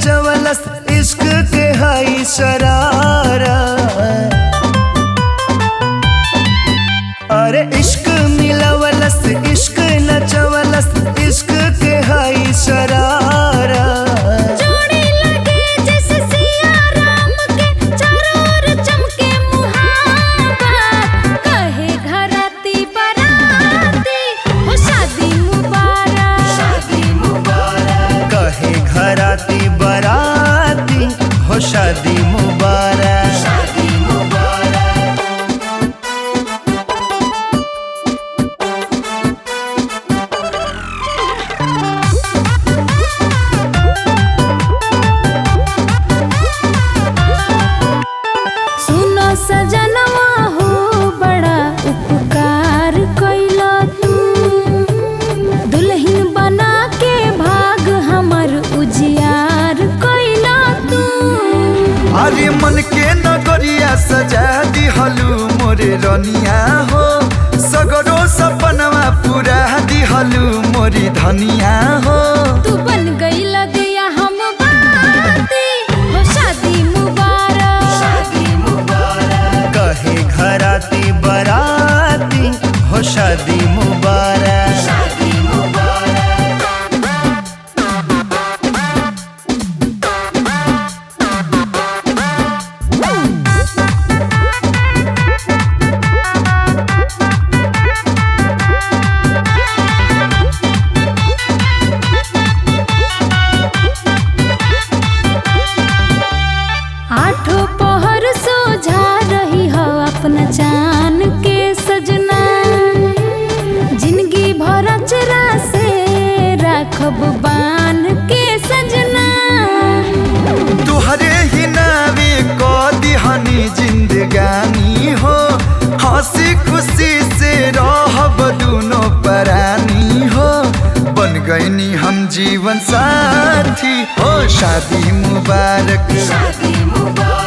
नचवलस इश्क के हई शरारा अरे इश्क मिलवलस इश्क नचवलस इश्क के हई शरारा जोड़ी लगे जैसे सिया राम के चारों ओर चमके मुहाबत कहे घराती बराती हो शादी मुबारक शादी मुबारक कहे घराती बराती हो शादी मुबारक शादी मुबारक सुनो सजनवा हो बड़ा उपकार कैला तू दुल्हन बना के भाग हमर उजियार कैला तू अरे मन के नगरिया सजा दिहलू मोरे रनिया हो सगरो सपनवा पूरा दिहलू मोरी धनिया हो तू बन गईला दिया हम बाती हो शादी मुबारक शादी मुबारक कहे घराती बराती हो शादी मुबारक शादी मुबारक आठों पहर सोझा रही हो अपना जान के सजना जिंदगी भर अचरा से राखब बान के सजना तुहरे ही नावे को दिहनी जिंदगानी हो हंसी खुशी से रहब दुनो परानी हो बन गईनी हम जीवन साथी हो शादी मुबारक शादी मुबारक